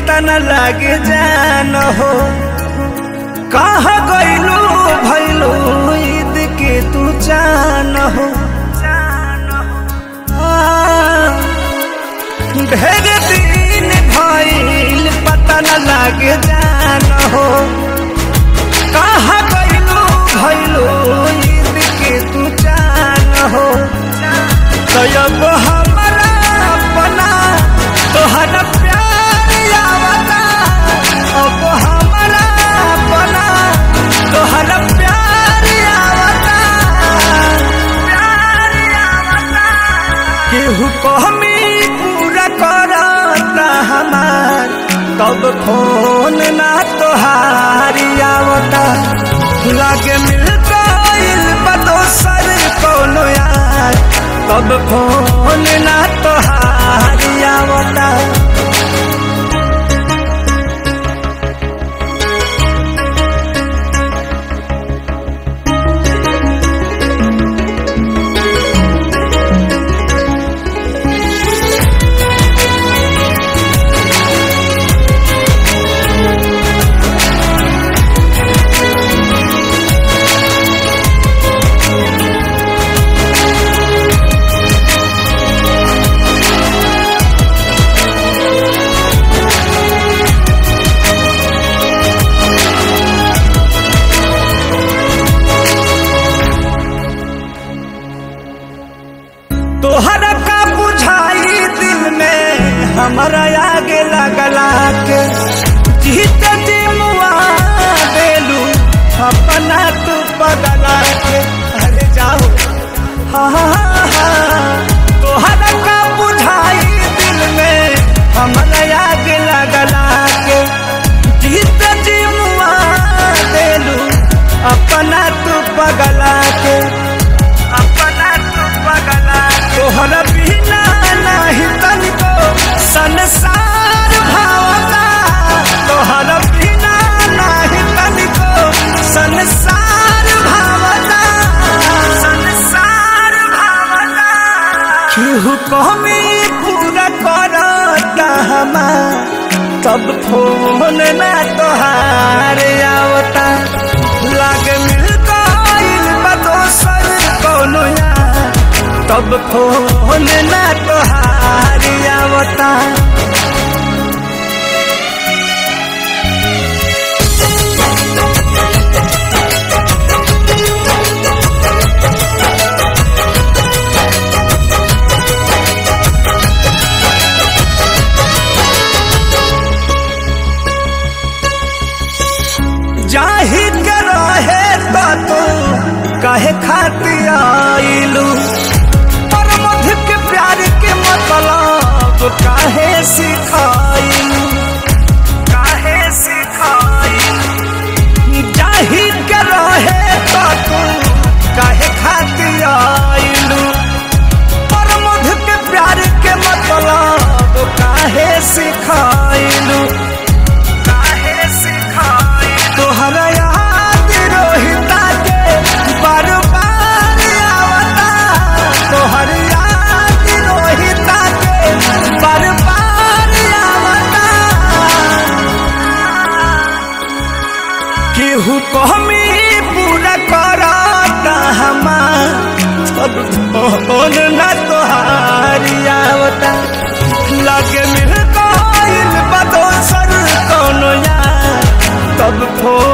पता न लागे जान हो कहाँ गइलू भइलू ईद के तू जान हो आ, ढेर दिन भइल पता न लागे जान हो कहाँ गइलू भइलू ईद के तू जान हो तब हमारा अपना तोहरा प्यार आवता अब हमारा अपना तोहरा प्यार आवता प्यार आवता केहू कहमी पूरा करता हमार तब फोन ना तोहारी आवता लागे मिल गइल बा दोसर कोनो यार तब फोन ना तोहारी आवता तोहरा का बुझाई दिल में हमारा आगे लगला के जीत जी मुआ देलू अपना तू पगला के अरे जाओ हाँ हाँ हाँ तोहरा का बुझाई दिल में हमारा आगे लगला के जीत जी मुआ देलू अपना तू पगला के अपना तू पगला तोहरा बिना नाही तनिको संसार भावता तोहरा बिना नाही तनिको संसार भावता संसार भावता केहू कहमी पूरा करता हमार तब फोन ना तोहार आवता लागे मिल गइल बा दोसर कोनो यार तब फोन ना तोहार आवता जाही के रहे तो तू कहे खाती आइलू पर मध के प्यार के मतलब काहे सिखाइलू काहे सिखाइलू जाही के रहे तो तू काहे खाती आइलू पर मध के प्यार के मतलब काहे सिखाइलू काहे सिखाई तोहरा याद रोहिता के बार बार आवता तोहर याद रोहिता के बार बार आवता केहू कहमी पूरा करता हमार सब फोन ना तोहारी आवता लगे मिल गइल बा दोसर कोनो यार तब फोन